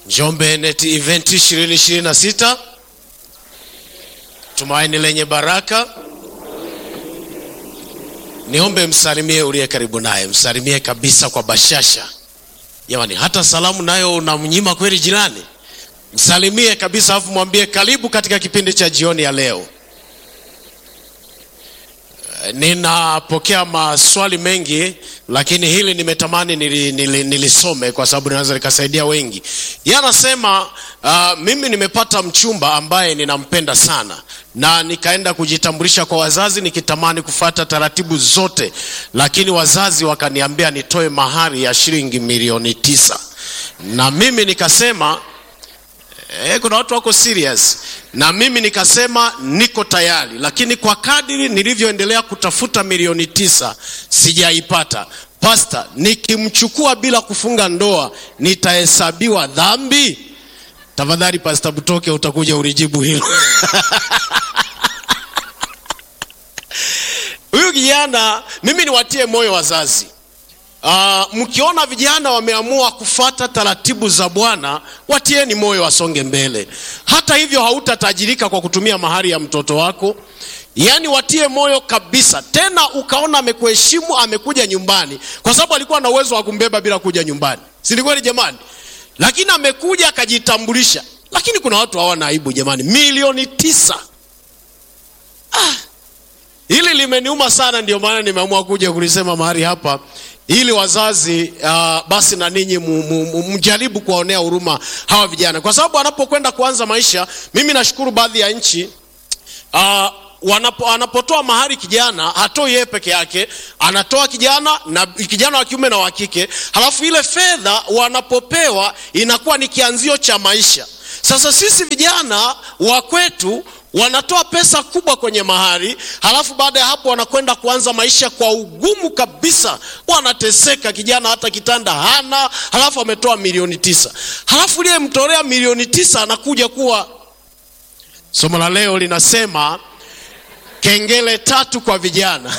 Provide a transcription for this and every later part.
Njombe Net Event 2026 tumaini lenye baraka. Niombe msalimie uliye karibu naye, msalimie kabisa kwa bashasha. Jamani, hata salamu nayo unamnyima kweli jirani? Msalimie kabisa, afu mwambie karibu katika kipindi cha jioni ya leo. Ninapokea maswali mengi lakini hili nimetamani nili, nili, nilisome kwa sababu linaweza likasaidia wengi. Yeye anasema uh, mimi nimepata mchumba ambaye ninampenda sana na nikaenda kujitambulisha kwa wazazi nikitamani kufata taratibu zote, lakini wazazi wakaniambia nitoe mahari ya shilingi milioni tisa na mimi nikasema Eh, kuna watu wako serious na mimi nikasema niko tayari, lakini kwa kadiri nilivyoendelea kutafuta milioni tisa sijaipata. Pasta, nikimchukua bila kufunga ndoa nitahesabiwa dhambi? Tafadhali Pasta Butoke, utakuja ulijibu hilo. Huyu kijana, mimi niwatie moyo wazazi. Uh, mkiona vijana wameamua kufata taratibu za Bwana, watieni moyo wasonge mbele. Hata hivyo hautatajirika kwa kutumia mahari ya mtoto wako, yaani watie moyo kabisa. Tena ukaona amekuheshimu, amekuja nyumbani, kwa sababu alikuwa na uwezo wa kumbeba bila kuja nyumbani, si ni kweli jamani? Lakini amekuja akajitambulisha. Lakini kuna watu hawana aibu jamani, milioni tisa. Ah, hili limeniuma sana, ndio maana nimeamua kuja kulisema mahali hapa ili wazazi uh, basi na ninyi mjaribu kuwaonea huruma hawa vijana, kwa sababu wanapokwenda kuanza maisha. Mimi nashukuru baadhi ya nchi uh, wanapo, anapotoa mahari kijana hatoi yeye peke yake, anatoa kijana na kijana wa kiume na wa kike, halafu ile fedha wanapopewa inakuwa ni kianzio cha maisha. Sasa sisi vijana wa kwetu wanatoa pesa kubwa kwenye mahari, halafu baada ya hapo wanakwenda kuanza maisha kwa ugumu kabisa, wanateseka. Kijana hata kitanda hana, halafu ametoa milioni tisa, halafu liye mtolea milioni tisa anakuja kuwa. Somo la leo linasema kengele tatu kwa vijana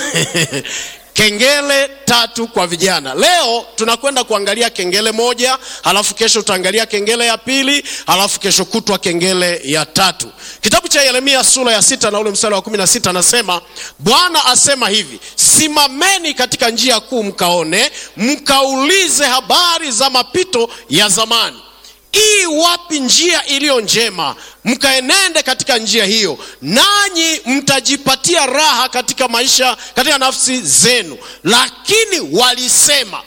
kengele tatu kwa vijana. Leo tunakwenda kuangalia kengele moja, halafu kesho tutaangalia kengele ya pili, halafu kesho kutwa kengele ya tatu. Kitabu cha Yeremia sura ya sita na ule mstari wa kumi na sita anasema, Bwana asema hivi, simameni katika njia kuu, mkaone, mkaulize habari za mapito ya zamani ii wapi njia iliyo njema, mkaenende katika njia hiyo, nanyi mtajipatia raha katika maisha, katika nafsi zenu. Lakini walisema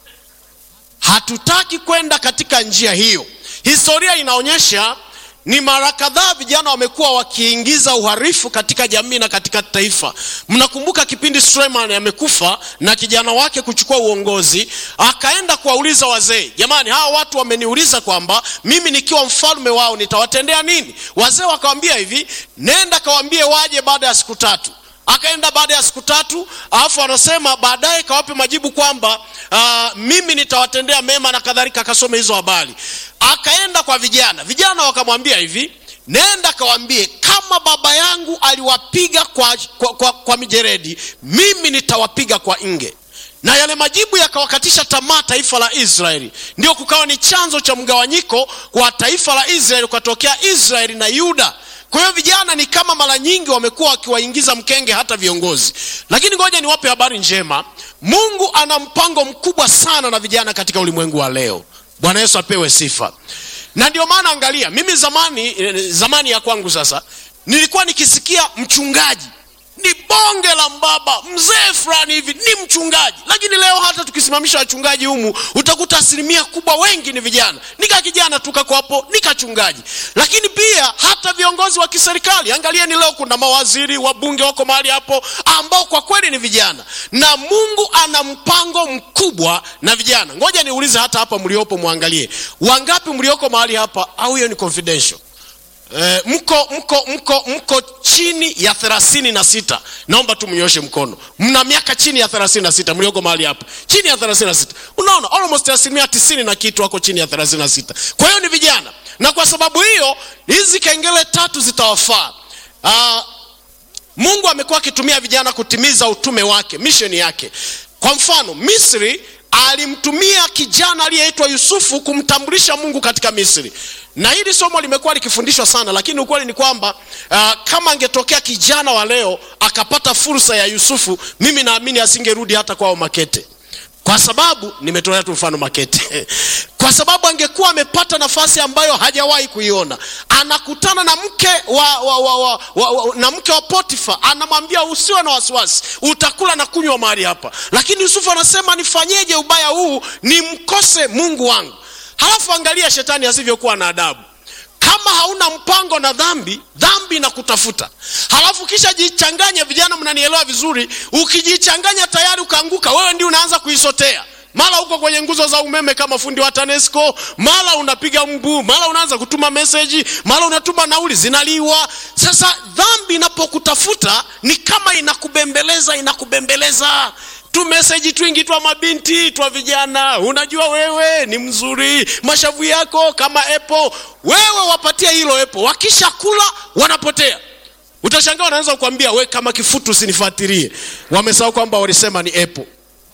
hatutaki kwenda katika njia hiyo. Historia inaonyesha ni mara kadhaa vijana wamekuwa wakiingiza uharifu katika jamii na katika taifa. Mnakumbuka kipindi Suleiman amekufa na kijana wake kuchukua uongozi, akaenda kuwauliza wazee, jamani, hawa watu wameniuliza kwamba mimi nikiwa mfalme wao nitawatendea nini? Wazee wakawambia hivi, nenda kawaambie waje baada ya siku tatu. Akaenda baada ya siku tatu, alafu anasema baadaye kawape majibu kwamba uh, mimi nitawatendea mema na kadhalika, akasome hizo habari. Akaenda kwa vijana, vijana wakamwambia hivi, nenda kawaambie kama baba yangu aliwapiga kwa, kwa, kwa, kwa mijeredi, mimi nitawapiga kwa nge. Na yale majibu yakawakatisha tamaa taifa la Israeli, ndio kukawa ni chanzo cha mgawanyiko kwa taifa la Israeli, kukatokea Israeli na Yuda. Kwa hiyo vijana ni kama mara nyingi wamekuwa wakiwaingiza mkenge hata viongozi, lakini ngoja niwape habari njema. Mungu ana mpango mkubwa sana na vijana katika ulimwengu wa leo. Bwana Yesu apewe sifa. Na ndio maana angalia, mimi zamani, zamani ya kwangu sasa, nilikuwa nikisikia mchungaji ni bonge la mbaba mzee fulani hivi ni mchungaji, lakini leo hata tukisimamisha wachungaji humu utakuta asilimia kubwa wengi ni vijana. Nika kijana tukako hapo nikachungaji. Lakini pia hata viongozi wa kiserikali, angalieni leo kuna mawaziri, wabunge wako mahali hapo ambao kwa kweli ni vijana, na Mungu ana mpango mkubwa na vijana. Ngoja niulize hata hapa mliopo, mwangalie wangapi mlioko mahali hapa, au hiyo ni confidential? E, mko mko mko mko chini ya thelathini na sita naomba tu mnyoshe mkono mna miaka chini ya thelathini na sita mlioko mahali hapa chini ya thelathini na sita unaona almost asilimia tisini na kitu wako chini ya thelathini na sita kwa hiyo ni vijana na kwa sababu hiyo hizi kengele tatu zitawafaa uh, mungu amekuwa akitumia vijana kutimiza utume wake misheni yake kwa mfano misri alimtumia kijana aliyeitwa yusufu kumtambulisha mungu katika misri na hili somo limekuwa likifundishwa sana lakini ukweli ni kwamba uh, kama angetokea kijana wa leo akapata fursa ya yusufu mimi naamini asingerudi hata kwao makete kwa sababu nimetolea tu mfano makete kwa sababu angekuwa amepata nafasi ambayo hajawahi kuiona anakutana na mke wa, wa, wa, wa, wa, wa, na mke wa potifa anamwambia usiwe na wasiwasi utakula na kunywa mahali hapa lakini yusufu anasema nifanyeje ubaya huu nimkose mungu wangu halafu angalia shetani asivyokuwa na adabu kama hauna mpango na dhambi dhambi na kutafuta halafu kisha jichanganye vijana mnanielewa vizuri ukijichanganya tayari ukaanguka wewe ndio unaanza kuisotea mara uko kwenye nguzo za umeme kama fundi wa tanesco mara unapiga mguu mara unaanza kutuma meseji mara unatuma nauli zinaliwa sasa dhambi inapokutafuta ni kama inakubembeleza inakubembeleza tu meseji twingi twa mabinti twa vijana unajua wewe ni mzuri mashavu yako kama epo wewe wapatia hilo epo wakishakula wanapotea utashangaa wanaanza kukwambia we kama kifutu usinifuatilie wamesahau kwamba walisema ni epo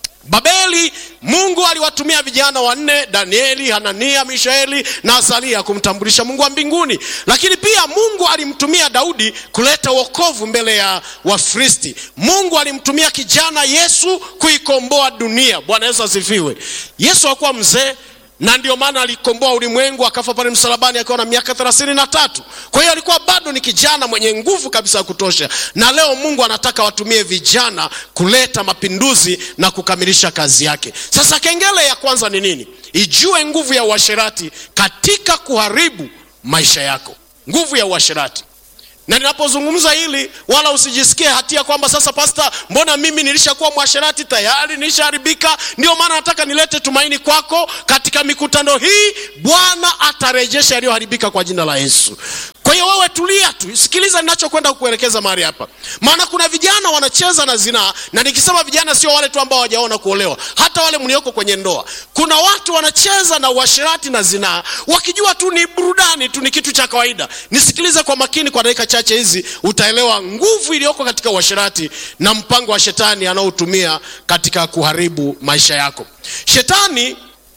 babeli mungu aliwatumia vijana wanne danieli hanania mishaeli na asalia kumtambulisha mungu wa mbinguni lakini pia mungu alimtumia daudi kuleta wokovu mbele ya wafristi mungu alimtumia kijana yesu kuikomboa dunia bwana yesu asifiwe yesu hakuwa mzee na ndio maana alikomboa ulimwengu akafa pale msalabani akiwa na miaka thelathini na tatu kwa hiyo alikuwa bado ni kijana mwenye nguvu kabisa ya kutosha na leo mungu anataka watumie vijana kuleta mapinduzi na kukamilisha kazi yake sasa kengele ya kwanza ni nini ijue nguvu ya uasherati katika kuharibu maisha yako nguvu ya uasherati na ninapozungumza hili wala usijisikie hatia kwamba sasa pasta mbona mimi nilishakuwa mwasherati tayari nilishaharibika ndio maana nataka nilete tumaini kwako katika mikutano hii bwana atarejesha yaliyoharibika kwa jina la yesu kwa hiyo wewe tulia tu sikiliza ninachokwenda kukuelekeza mahali hapa maana kuna vijana wanacheza na zinaa na nikisema vijana sio wale tu ambao hawajaona kuolewa hata wale mlioko kwenye ndoa kuna watu wanacheza na uasherati na zinaa wakijua tu ni burudani tu ni kitu cha kawaida nisikilize kwa makini kwa dakika chache hizi utaelewa nguvu iliyoko katika uasherati na mpango wa shetani anaotumia katika kuharibu maisha yako shetani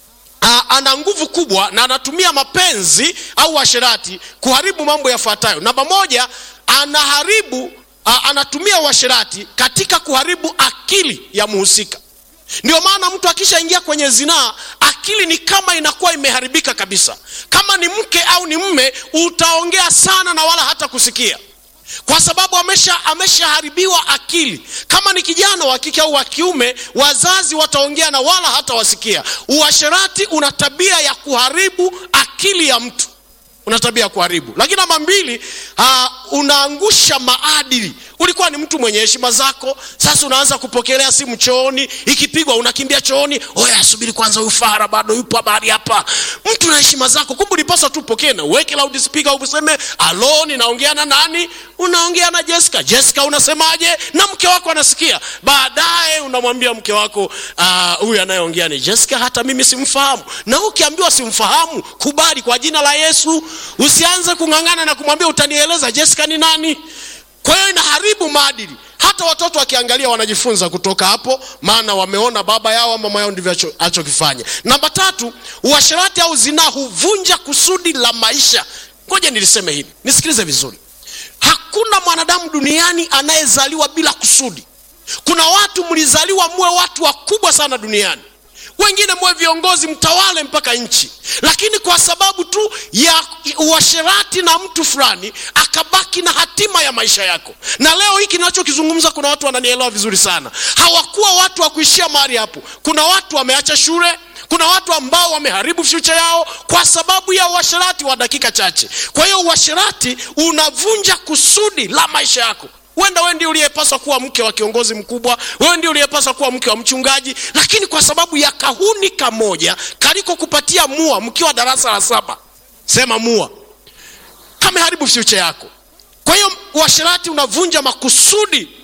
uh, ana nguvu kubwa na anatumia mapenzi au uasherati kuharibu mambo yafuatayo namba moja anaharibu uh, anatumia uasherati katika kuharibu akili ya mhusika ndio maana mtu akishaingia kwenye zinaa akili ni kama inakuwa imeharibika kabisa kama ni mke au ni mme utaongea sana na wala hata kusikia kwa sababu amesha ameshaharibiwa akili kama ni kijana wa kike au wa kiume wazazi wataongea na wala hata wasikia uasherati una tabia ya kuharibu akili ya mtu una tabia ya kuharibu lakini namba mbili uh, unaangusha maadili ulikuwa ni mtu mwenye heshima zako sasa unaanza kupokelea simu chooni ikipigwa unakimbia chooni oya subiri kwanza ufara bado yupo habari hapa mtu na heshima zako kumbe ulipaswa tu upokee na uweke loudspeaker useme alo ninaongea na nani unaongea na jessica jessica unasemaje na mke wako anasikia baadaye unamwambia mke wako huyu uh, anayeongea ni jessica hata mimi simfahamu na ukiambiwa simfahamu kubali kwa jina la yesu usianze kung'ang'ana na kumwambia utanieleza jessica ni nani kwa hiyo inaharibu maadili hata watoto wakiangalia wanajifunza kutoka hapo maana wameona baba yao mama yao ndivyo achokifanya namba tatu uasherati au zinaa huvunja kusudi la maisha ngoja niliseme hili nisikilize vizuri hakuna mwanadamu duniani anayezaliwa bila kusudi kuna watu mlizaliwa muwe watu wakubwa sana duniani wengine muwe viongozi mtawale mpaka nchi lakini kwa sababu tu ya uasherati na mtu fulani akabaki na hatima ya maisha yako na leo hiki nachokizungumza kuna watu wananielewa vizuri sana hawakuwa watu wa kuishia mahali hapo kuna watu wameacha shule kuna watu ambao wameharibu future yao kwa sababu ya uasherati wa dakika chache kwa hiyo uasherati unavunja kusudi la maisha yako huenda wewe ndio uliyepaswa kuwa mke wa kiongozi mkubwa wewe ndio uliyepaswa kuwa mke wa mchungaji lakini kwa sababu ya kahuni kamoja kaliko kupatia mua mkiwa darasa la saba sema mua kameharibu future yako kwa hiyo uasherati unavunja makusudi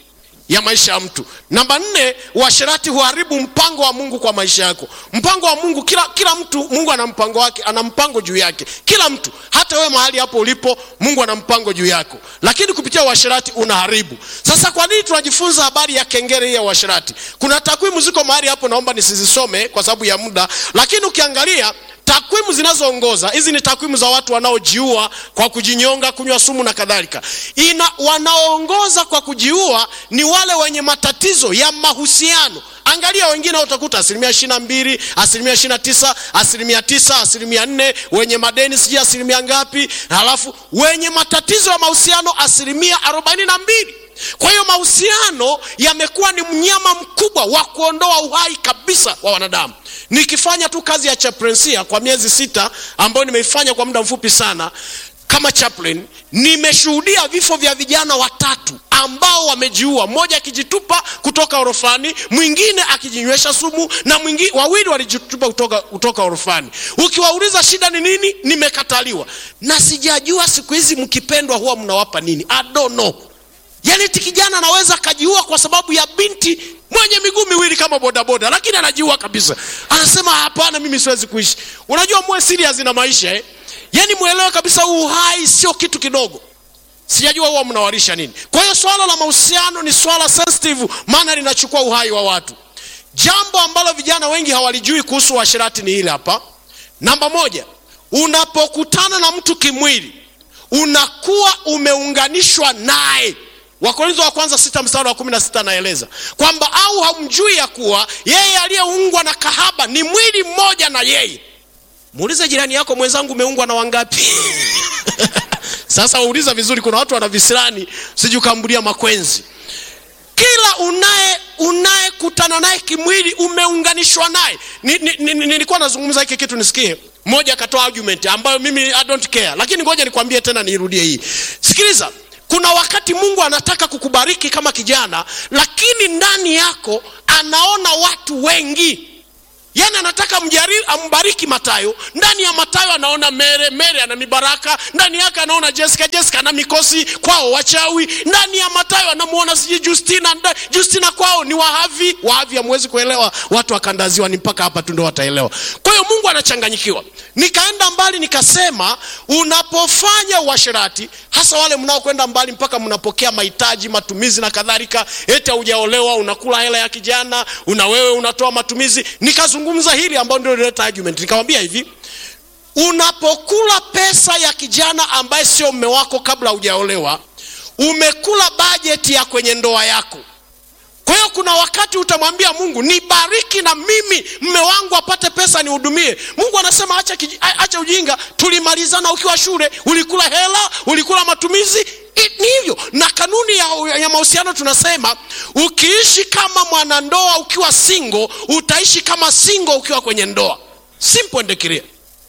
ya maisha ya mtu namba nne uasherati huharibu mpango wa mungu kwa maisha yako mpango wa mungu kila, kila mtu mungu ana mpango wake ana mpango juu yake kila mtu hata wewe mahali hapo ulipo mungu ana mpango juu yako lakini kupitia uasherati unaharibu sasa kwa nini tunajifunza habari ya kengere hii ya uasherati kuna takwimu ziko mahali hapo naomba nisizisome kwa sababu ya muda lakini ukiangalia takwimu zinazoongoza hizi ni takwimu za watu wanaojiua kwa kujinyonga kunywa sumu na kadhalika ina wanaoongoza kwa kujiua ni wale wenye matatizo ya mahusiano angalia wengine utakuta asilimia ishiri na mbili asilimia ishiri na tisa asilimia tisa asilimia nne wenye madeni sijui asilimia ngapi halafu wenye matatizo ya mahusiano asilimia arobaini na mbili kwa hiyo mahusiano yamekuwa ni mnyama mkubwa wa kuondoa uhai kabisa wa wanadamu nikifanya tu kazi ya chaplainsia kwa miezi sita ambayo nimeifanya kwa muda mfupi sana kama chaplain nimeshuhudia vifo vya vijana watatu ambao wamejiua mmoja akijitupa kutoka orofani mwingine akijinywesha sumu na mwingine wawili walijitupa kutoka, kutoka orofani ukiwauliza shida ni nini nimekataliwa na sijajua siku hizi mkipendwa huwa mnawapa nini I don't know yaani ti kijana anaweza akajiua kwa sababu ya binti mwenye miguu miwili kama bodaboda lakini anajiua kabisa anasema hapana mimi siwezi kuishi unajua muwe serious na maisha eh? yaani mwelewe kabisa uhai sio kitu kidogo sijajua huwa mnawarisha nini kwa hiyo swala la mahusiano ni swala sensitive maana linachukua uhai wa watu jambo ambalo vijana wengi hawalijui kuhusu uashirati ni hili hapa namba moja unapokutana na mtu kimwili unakuwa umeunganishwa naye wakorintho wa kwanza sita mstari wa kumi na sita anaeleza kwamba au hamjui ya kuwa yeye aliyeungwa na kahaba ni mwili mmoja na yeye muulize jirani yako mwenzangu umeungwa na wangapi sasa wauliza vizuri kuna watu wana visirani sijukambulia makwenzi kila unaye unayekutana naye kimwili umeunganishwa naye nilikuwa ni, ni, ni, ni nazungumza hiki kitu nisikie mmoja akatoa argument ambayo mimi I don't care lakini ngoja nikwambie tena niirudie hii sikiliza kuna wakati mungu anataka kukubariki kama kijana lakini ndani yako anaona watu wengi yaani anataka mjari, ambariki matayo ndani ya matayo anaona mere mere ana mibaraka ndani yake anaona jessica jessica ana mikosi kwao wachawi ndani ya matayo anamuona sijui justina justina kwao ni wahavi wahavi hamwezi kuelewa watu wakandaziwa ni mpaka hapa tu ndo wataelewa kwa hiyo mungu anachanganyikiwa nikaenda mbali nikasema unapofanya uasherati hasa wale mnaokwenda mbali mpaka mnapokea mahitaji matumizi na kadhalika eti haujaolewa unakula hela ya kijana una wewe unatoa matumizi nikazungumza hili ambayo ndio lileta argument nikamwambia hivi unapokula pesa ya kijana ambaye sio mme wako kabla hujaolewa umekula bajeti ya kwenye ndoa yako kwa hiyo kuna wakati utamwambia mungu nibariki na mimi mme wangu apate pesa nihudumie mungu anasema acha, acha ujinga tulimalizana ukiwa shule ulikula hela ulikula matumizi ni hivyo na kanuni ya, ya mahusiano tunasema ukiishi kama mwanandoa ukiwa singo utaishi kama singo ukiwa kwenye ndoa simple and clear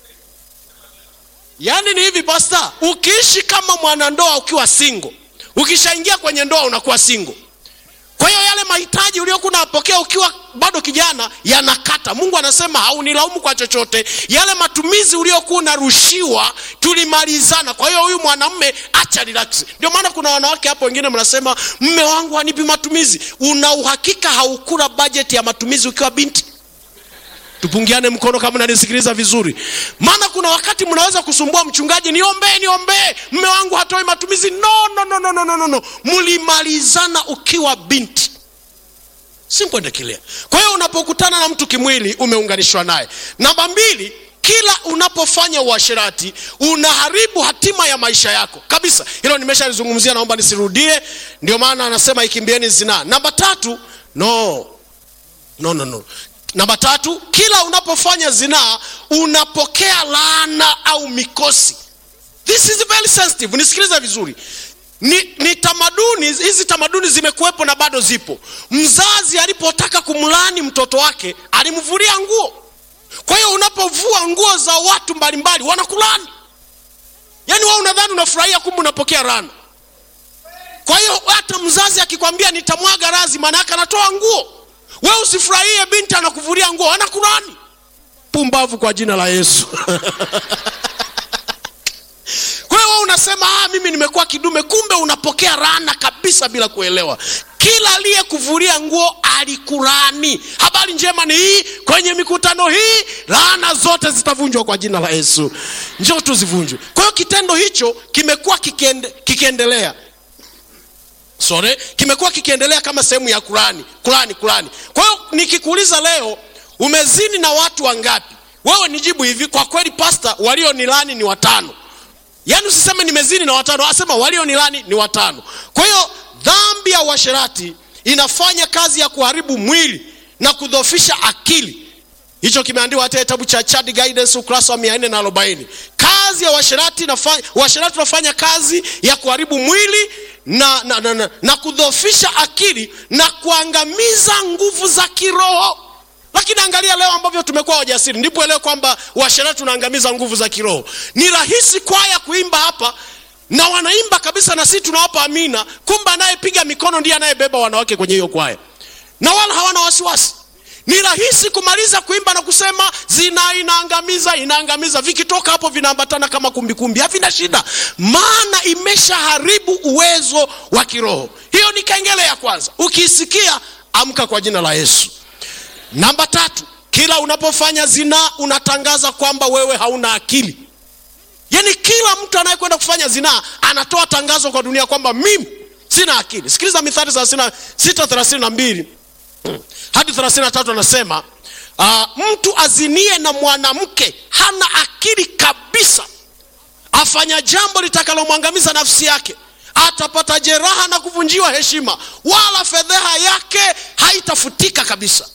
yaani ni hivi pasta ukiishi kama mwanandoa ukiwa singo ukishaingia kwenye ndoa unakuwa singo kwa hiyo yale mahitaji uliokuwa unapokea ukiwa bado kijana yanakata mungu anasema haunilaumu kwa chochote yale matumizi uliokuwa unarushiwa tulimalizana kwa hiyo huyu mwanamme acha relax ndio maana kuna wanawake hapo wengine mnasema mme wangu hanipi matumizi una uhakika haukula bajeti ya matumizi ukiwa binti tupungiane mkono kama nanisikiliza vizuri maana kuna wakati mnaweza kusumbua mchungaji niombee niombee mme wangu hatoi matumizi no no no no no no no mlimalizana ukiwa binti simple and clear kwa hiyo unapokutana na mtu kimwili umeunganishwa naye namba mbili kila unapofanya uasherati unaharibu hatima ya maisha yako kabisa hilo nimeshalizungumzia naomba nisirudie ndio maana anasema ikimbieni zinaa namba tatu no no no no namba tatu kila unapofanya zinaa unapokea laana au mikosi this is very sensitive nisikilize vizuri ni, ni tamaduni hizi tamaduni zimekuwepo na bado zipo mzazi alipotaka kumlani mtoto wake alimvulia nguo kwa hiyo unapovua nguo za watu mbalimbali wanakulani yaani wa unadhani unafurahia kumbe unapokea rana kwa hiyo hata mzazi akikwambia nitamwaga razi maana yake anatoa nguo we usifurahie binti anakuvulia nguo anakulani pumbavu kwa jina la yesu kwa hiyo unasema ah, mimi nimekuwa kidume kumbe unapokea rana kabisa bila kuelewa kila aliyekuvulia nguo alikurani habari njema ni hii kwenye mikutano hii laana zote zitavunjwa kwa jina la yesu njoo tuzivunjwe kwa hiyo kitendo hicho kimekuwa kikiende, kikiendelea sorry kimekuwa kikiendelea kama sehemu ya kurani kurani kurani kwa hiyo nikikuuliza leo umezini na watu wangapi wewe nijibu hivi kwa kweli pasta walionilani ni watano yaani usiseme nimezini na watano asema walionilani ni watano kwa hiyo dhambi ya uasherati inafanya kazi ya kuharibu mwili na kudhofisha akili hicho kimeandikwa hata kitabu cha Chad Guidance ukurasa wa 440 kazi ya uasherati inafanya uasherati unafanya kazi ya kuharibu mwili na, na, na, na, na kudhofisha akili na kuangamiza nguvu za kiroho lakini angalia leo ambavyo tumekuwa wajasiri ndipo elewe kwamba uasherati unaangamiza nguvu za kiroho ni rahisi kwaya kuimba hapa na wanaimba kabisa na sisi tunawapa amina kumbe anayepiga mikono ndiye anayebeba wanawake kwenye hiyo kwaya na wala hawana wasiwasi ni rahisi kumaliza kuimba na kusema zina inaangamiza inaangamiza vikitoka hapo vinaambatana kama kumbikumbi havina shida maana imeshaharibu uwezo wa kiroho hiyo ni kengele ya kwanza ukiisikia amka kwa jina la yesu namba tatu kila unapofanya zinaa unatangaza kwamba wewe hauna akili yaani kila mtu anayekwenda kufanya zinaa anatoa tangazo kwa dunia kwamba mimi sina akili sikiliza mithali 632 hadi 33 anasema uh, mtu azinie na mwanamke hana akili kabisa afanya jambo litakalomwangamiza nafsi yake atapata jeraha na kuvunjiwa heshima wala fedheha yake haitafutika kabisa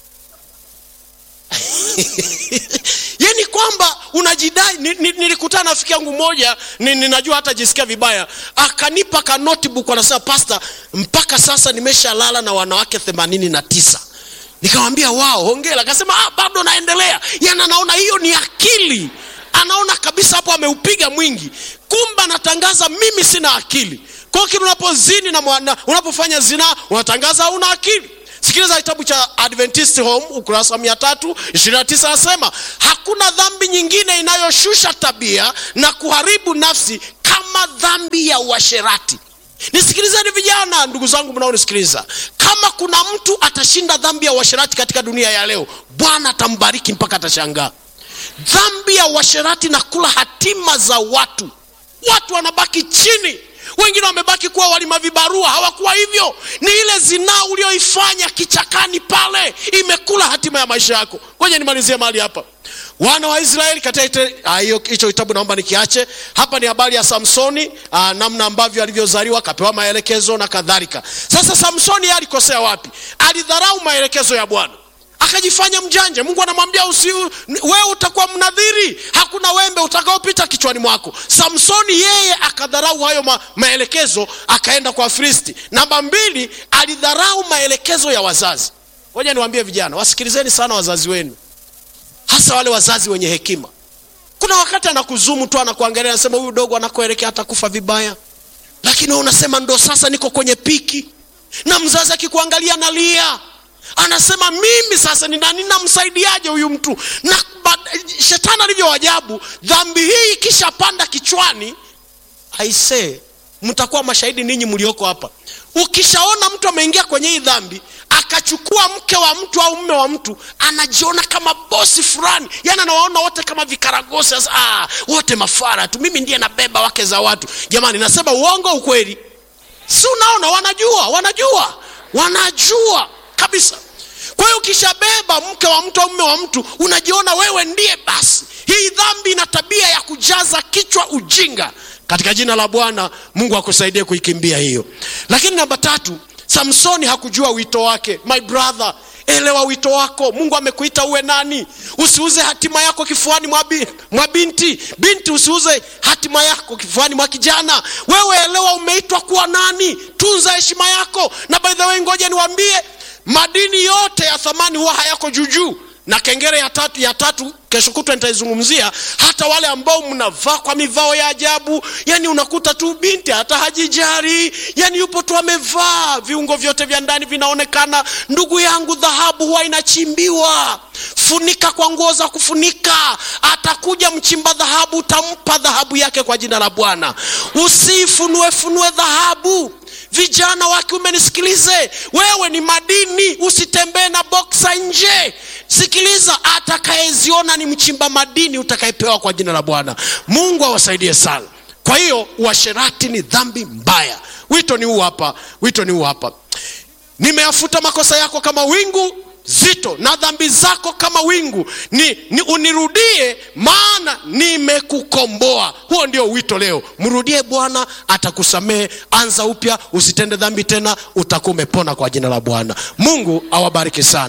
yani kwamba unajidai ni, ni, nilikutana na rafiki yangu moja ni, ninajua hata jisikia vibaya akanipa ka notebook anasema pasta mpaka sasa nimeshalala na wanawake themanini na tisa nikamwambia wao hongera akasema ah, bado naendelea yani anaona hiyo ni akili anaona kabisa hapo ameupiga mwingi kumbe anatangaza mimi sina akili kwa hiyo kile unapozini na mwana, unapofanya zinaa unatangaza hauna akili sikiliza kitabu cha adventist home ukurasa wa 329 anasema hakuna dhambi nyingine inayoshusha tabia na kuharibu nafsi kama dhambi ya uasherati nisikilizeni vijana ndugu zangu mnaonisikiliza kama kuna mtu atashinda dhambi ya uasherati katika dunia ya leo bwana atambariki mpaka atashangaa dhambi ya uasherati na kula hatima za watu watu wanabaki chini wengine wamebaki kuwa walima vibarua hawakuwa hivyo ni ile zinaa ulioifanya kichakani pale imekula hatima ya maisha yako ngoja nimalizie mahali hapa wana wa israeli katika hicho kitabu naomba nikiache hapa ni habari ya samsoni aa, namna ambavyo alivyozaliwa akapewa maelekezo na kadhalika sasa samsoni yeye alikosea wapi alidharau maelekezo ya bwana akajifanya mjanja mungu anamwambia usi wewe utakuwa mnadhiri hakuna wembe utakaopita kichwani mwako samsoni yeye akadharau hayo ma, maelekezo akaenda kwa fristi namba mbili alidharau maelekezo ya wazazi ngoja niwaambie vijana wasikilizeni sana wazazi wenu hasa wale wazazi wenye hekima kuna wakati anakuzumu tu anakuangalia anasema huyu dogo anakuelekea atakufa vibaya lakini unasema ndo sasa niko kwenye piki na mzazi akikuangalia nalia anasema mimi sasa nina ninamsaidiaje huyu mtu na shetani alivyo ajabu dhambi hii ikishapanda kichwani aisee mtakuwa mashahidi ninyi mlioko hapa ukishaona mtu ameingia kwenye hii dhambi akachukua mke wa mtu au mme wa mtu anajiona kama bosi fulani yani anawaona wote kama vikaragosi sasa ah, wote mafara tu mimi ndiye nabeba wake za watu jamani nasema uongo ukweli si unaona wanajua wanajua wanajua kabisa kwa hiyo ukishabeba mke wa mtu au mme wa mtu unajiona wewe ndiye basi hii dhambi ina tabia ya kujaza kichwa ujinga katika jina la bwana mungu akusaidie kuikimbia hiyo lakini namba tatu samsoni hakujua wito wake my brother elewa wito wako mungu amekuita uwe nani usiuze hatima yako kifuani mwa, bi, mwa binti binti usiuze hatima yako kifuani mwa kijana wewe elewa umeitwa kuwa nani tunza heshima yako na by the way ngoja niwambie madini yote ya thamani huwa hayako juujuu na kengere ya tatu, ya tatu kesho kutwa nitaizungumzia hata wale ambao mnavaa kwa mivao ya ajabu yani unakuta tu binti hata hajijari yani yupo tu amevaa viungo vyote vya ndani vinaonekana ndugu yangu dhahabu huwa inachimbiwa funika kwa nguo za kufunika atakuja mchimba dhahabu utampa dhahabu yake kwa jina la bwana usifunue funue dhahabu vijana wa kiume nisikilize wewe ni madini usitembee na boksa nje sikiliza atakayeziona ni mchimba madini utakayepewa kwa jina la bwana mungu awasaidie sana kwa hiyo uasherati ni dhambi mbaya wito ni huu hapa wito ni huu hapa nimeyafuta makosa yako kama wingu zito na dhambi zako kama wingu ni, ni unirudie maana nimekukomboa huo ndio wito leo mrudie bwana atakusamehe anza upya usitende dhambi tena utakuwa umepona kwa jina la bwana mungu awabariki sana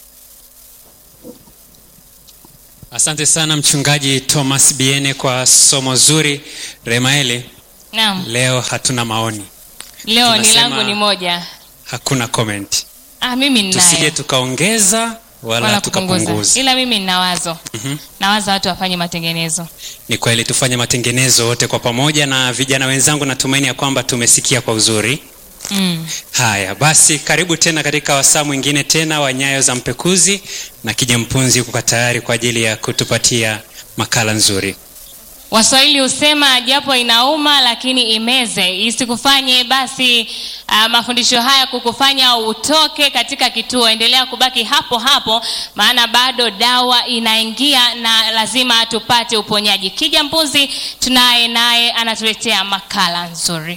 asante sana mchungaji thomas biene kwa somo zuri remaeli naam leo hatuna maoni leo ni Tunasema- langu ni moja hakuna comment ah, mimi tusije ninaye tukaongeza wala, wala kupunguza tukapunguza ila mimi nina wazo Mhm. nawaza watu wafanye matengenezo ni kweli tufanye matengenezo wote kwa pamoja na vijana wenzangu natumaini ya kwamba tumesikia kwa uzuri mm. haya basi karibu tena katika wasaa mwingine tena wa nyayo za mpekuzi na kija mpunzi yuko tayari kwa ajili ya kutupatia makala nzuri waswahili husema japo inauma lakini imeze isikufanye basi uh, mafundisho haya kukufanya utoke katika kituo endelea kubaki hapo hapo maana bado dawa inaingia na lazima tupate uponyaji kija mbuzi tunaye naye anatuletea makala nzuri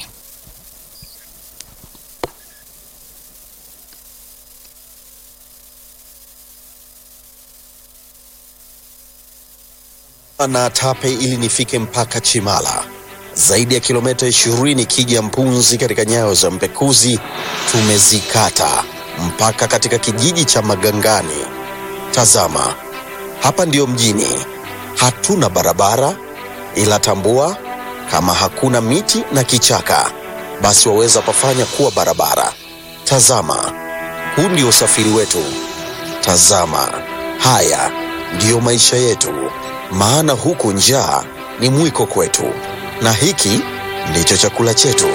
na Tape ili nifike mpaka Chimala, zaidi ya kilomita 20 kija Mpunzi katika nyayo za Mpekuzi. Tumezikata mpaka katika kijiji cha Magangani. Tazama, hapa ndiyo mjini, hatuna barabara, ila tambua, kama hakuna miti na kichaka, basi waweza pafanya kuwa barabara. Tazama, huu ndio usafiri wetu. Tazama, haya ndiyo maisha yetu, maana huku njaa ni mwiko kwetu, na hiki ndicho chakula chetu.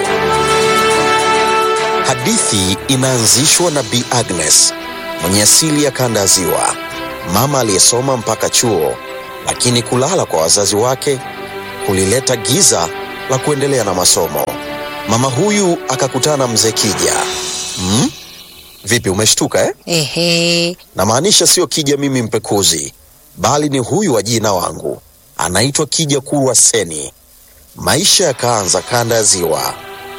Hadithi inaanzishwa na Bi Agnes mwenye asili ya kanda ya Ziwa, mama aliyesoma mpaka chuo, lakini kulala kwa wazazi wake kulileta giza la kuendelea na masomo. Mama huyu akakutana na mzee Kija. Hmm? Vipi, umeshtuka eh? Ehe, namaanisha sio Kija mimi mpekuzi, bali ni huyu wa jina wangu, anaitwa Kija Kurwa Seni. Maisha yakaanza kanda ya Ziwa,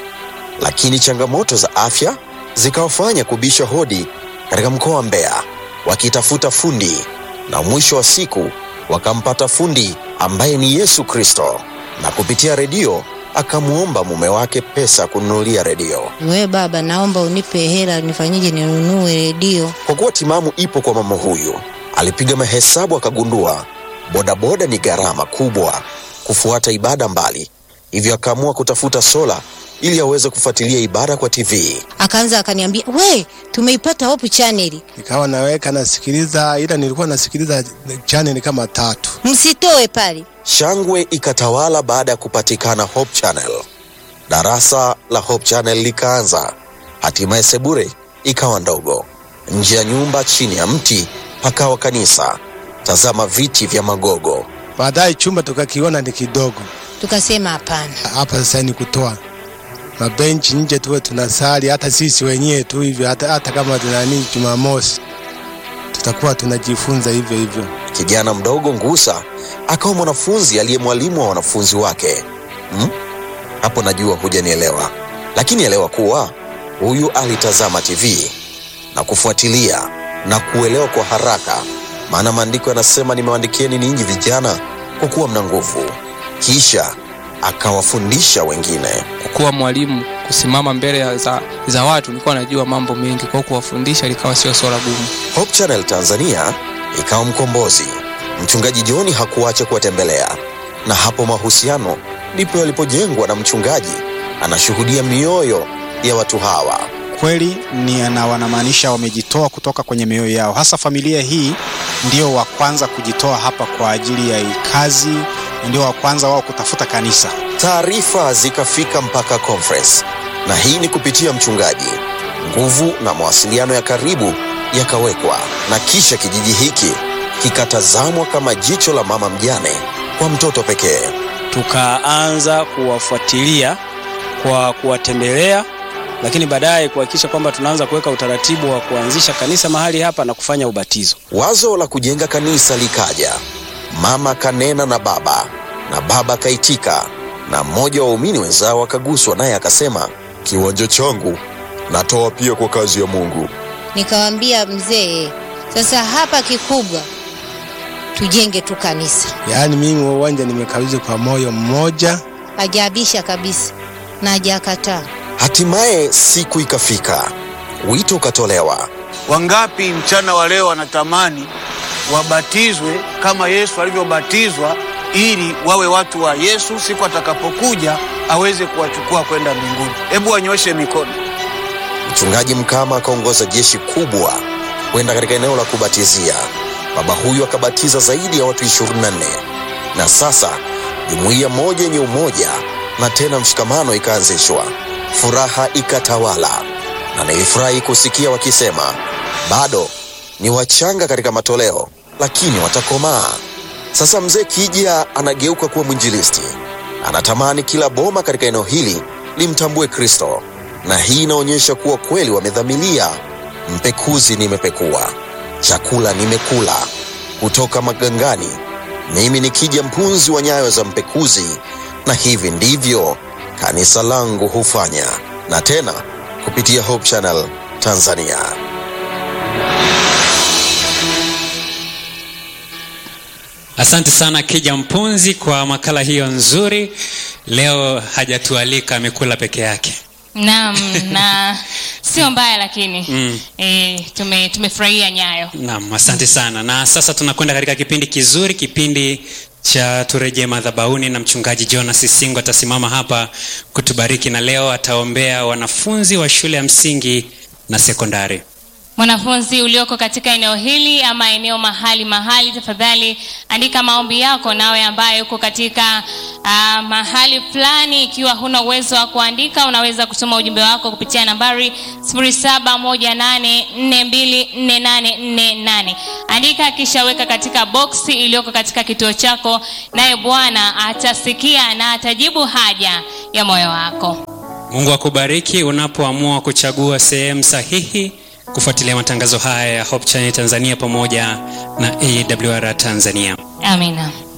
lakini changamoto za afya zikawafanya kubisha hodi katika mkoa wa Mbeya wakitafuta fundi, na mwisho wa siku wakampata fundi ambaye ni Yesu Kristo, na kupitia redio akamwomba mume wake pesa kununulia redio. we baba, naomba unipe hela nifanyije ninunue redio. Kwa kuwa timamu ipo kwa mama huyu, alipiga mahesabu akagundua bodaboda ni gharama kubwa kufuata ibada mbali, hivyo akaamua kutafuta sola ili aweze kufuatilia ibada kwa TV. Akaanza akaniambia, we, tumeipata Hope Channel, nikawa naweka nasikiliza, ila nilikuwa nasikiliza channel kama tatu. msitoe pale. Shangwe ikatawala baada ya kupatikana Hope Channel. Darasa la Hope Channel likaanza, hatimaye sebure ikawa ndogo. Nje ya nyumba, chini ya mti, pakawa kanisa. Tazama viti vya magogo. Baadaye chumba tukakiona ni kidogo, Tukasema hapana, hapa sasa ni kutoa mabenchi nje, tuwe tunasali hata sisi wenyewe tu hivyo, hata, hata kama tunani Jumamosi tutakuwa tunajifunza hivyo hivyo. Kijana mdogo Ngusa akawa mwanafunzi aliye mwalimu wa wanafunzi wake. Hmm? Hapo najua hujanielewa, lakini elewa kuwa huyu alitazama TV na kufuatilia na kuelewa kwa haraka, maana maandiko yanasema, nimewaandikieni ninyi vijana kwa kuwa mna nguvu. Kisha akawafundisha wengine. kuwa mwalimu kusimama mbele ya za, za watu nilikuwa najua mambo mengi kwa hiyo kuwafundisha likawa sio swala gumu Hope Channel Tanzania ikawa mkombozi. Mchungaji John hakuacha kuwatembelea, na hapo mahusiano ndipo yalipojengwa, na mchungaji anashuhudia mioyo ya watu hawa. kweli ni na wanamaanisha wamejitoa kutoka kwenye mioyo yao. Hasa familia hii ndio wa kwanza kujitoa hapa kwa ajili ya hii kazi, na ndio wa kwanza wao kutafuta kanisa. Taarifa zikafika mpaka conference, na hii ni kupitia mchungaji. Nguvu na mawasiliano ya karibu yakawekwa, na kisha kijiji hiki kikatazamwa kama jicho la mama mjane kwa mtoto pekee. tukaanza kuwafuatilia kwa kuwatembelea lakini baadaye kuhakikisha kwamba tunaanza kuweka utaratibu wa kuanzisha kanisa mahali hapa na kufanya ubatizo. Wazo la kujenga kanisa likaja, mama kanena na baba na baba kaitika, na mmoja wa waumini wenzao akaguswa, naye akasema, kiwanja changu natoa pia kwa kazi ya Mungu. Nikamwambia mzee, sasa hapa kikubwa tujenge tu kanisa. Yaani mimi wa uwanja nimekabidhi kwa moyo mmoja. Hajaabisha kabisa na hajakataa. Hatimaye siku ikafika, wito ukatolewa. Wangapi mchana wa leo wanatamani wabatizwe kama Yesu alivyobatizwa ili wawe watu wa Yesu siku atakapokuja aweze kuwachukua kwenda mbinguni. Hebu wanyoshe mikono. Mchungaji Mkama akaongoza jeshi kubwa kwenda katika eneo la kubatizia. Baba huyu akabatiza zaidi ya watu 24 na sasa jumuiya moja yenye umoja na tena mshikamano ikaanzishwa. Furaha ikatawala, na nilifurahi kusikia wakisema bado ni wachanga katika matoleo, lakini watakomaa. Sasa mzee Kija anageuka kuwa mwinjilisti, anatamani kila boma katika eneo hili limtambue Kristo, na hii inaonyesha kuwa kweli wamedhamilia. Mpekuzi nimepekua, chakula nimekula kutoka magangani. Mimi ni Kija, mpunzi wa nyayo za mpekuzi, na hivi ndivyo kanisa langu hufanya, na tena kupitia Hope Channel Tanzania. Asante sana Kija Mpunzi kwa makala hiyo nzuri. Leo hajatualika, amekula peke yake. Naam, na sio mbaya lakini Mm. e, tume tumefurahia nyayo. Naam, asante sana. Na sasa tunakwenda katika kipindi kizuri, kipindi cha turejee madhabahuni, na mchungaji Jonas Singo atasimama hapa kutubariki, na leo ataombea wanafunzi wa shule ya msingi na sekondari. Mwanafunzi ulioko katika eneo hili ama eneo mahali mahali, tafadhali andika maombi yako. Nawe ambaye uko katika uh, mahali fulani, ikiwa huna uwezo wa kuandika, unaweza kutuma ujumbe wako kupitia nambari 0718424848. Andika kisha weka katika boksi iliyoko katika kituo chako, naye Bwana atasikia na atajibu haja ya moyo wako. Mungu akubariki unapoamua kuchagua sehemu sahihi kufuatilia matangazo haya ya Hope Channel Tanzania pamoja na AWR Tanzania. Amina.